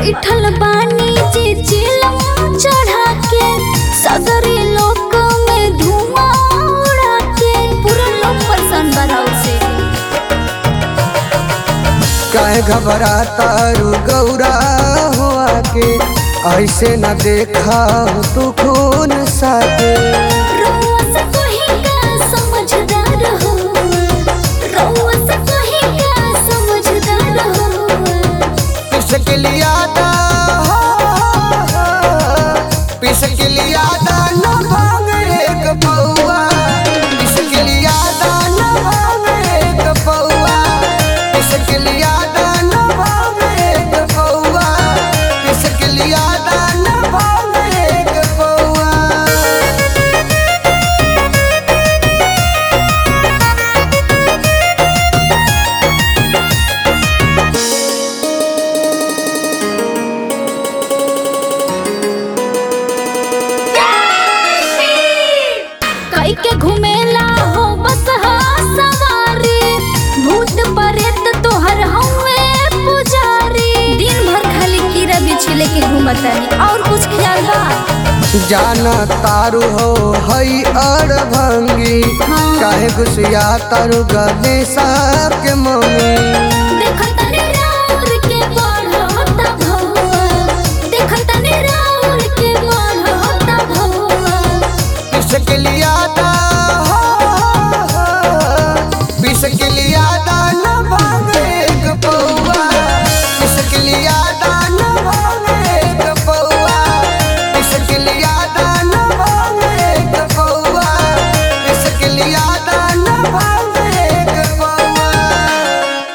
बैठल बानी जे चिलम चढ़ा के सगरी लोक में धुआं उड़ा के पूरा लोग परेशान बराउ से काहे घबराता रू गौरा हो आके ऐसे न देखा तू खून साके रउआ से कोही का समझदार हो रउआ से कोही का समझदार हो पिसक लिया दा पिसक लिया दा न भांग एक पौआ पिसक लिया दा न भांग एक पौआ पिसक लिया दा न भांग एक पौआ पिसक लिया दा न भांग एक पौआ कई के घुमेला हो बस हा सवारी भूत प्रेत तोहर हवे पुजारी दिन भर खाली कीड़ा बिछले के घूमतानी और कुछ ख्याल बा जाना तारू हो हई अड़ भंगी हाँ। काहे गुसिया तारू गणेश के मम्मी